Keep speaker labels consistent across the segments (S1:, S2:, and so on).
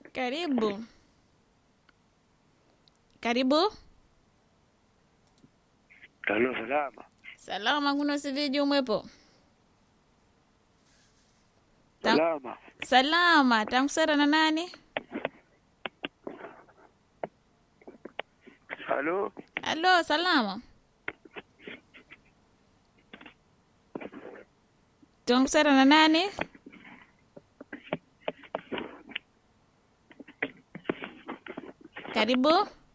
S1: Karibu. Karibu.
S2: Halo, salama.
S1: Salama kuno siviji umwepo. Ta-
S2: Salama.
S1: Salama, tankusera na nani?
S2: Halo,
S1: Halo, salama. Tankusera na nani? Karibu.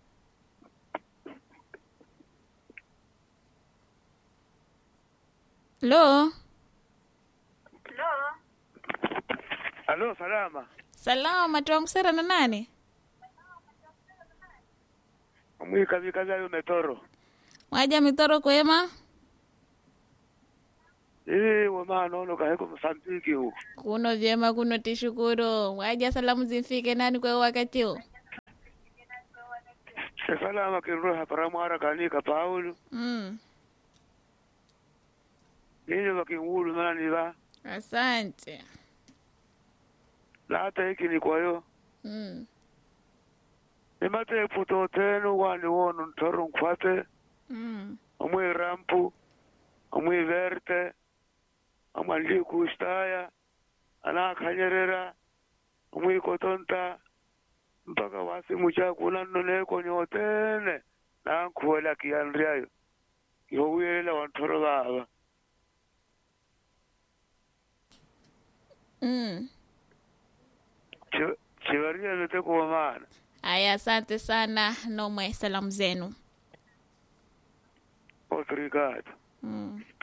S1: Halo.
S2: halo, salama.
S1: Salama, tankusera na nani?
S2: Mwika vikazayo metoro.
S1: Mwaja mitoro kwema?
S2: Ii wema nono kaheko Msambiki huko.
S1: Kuno vyema, kuno tishukuru. Mwaja salamu zimfike nani kwa wakati huu?
S2: Se salama kinroha para mwara kanika Paulo.
S1: Mm.
S2: Ninyi wakingulu nani va.
S1: Asante.
S2: Na hata hiki ni kwa yo.
S1: Mm.
S2: Nimate puto tenu wani wono ntoro nkwate.
S1: Mm.
S2: Amwe rampu. Amwe verte. Amwe kustaya. Ana kanyerera. Amwe kotonta. mpaka wasimu chakuna nnoneko nyotene nankhuwela kiyanriyayo ihowiyelela wanthoro baba
S1: Mm.
S2: chivaria vete kuwamana
S1: Aya, asante sana. Nomwe salamu zenu.
S2: obrigado
S1: Mm.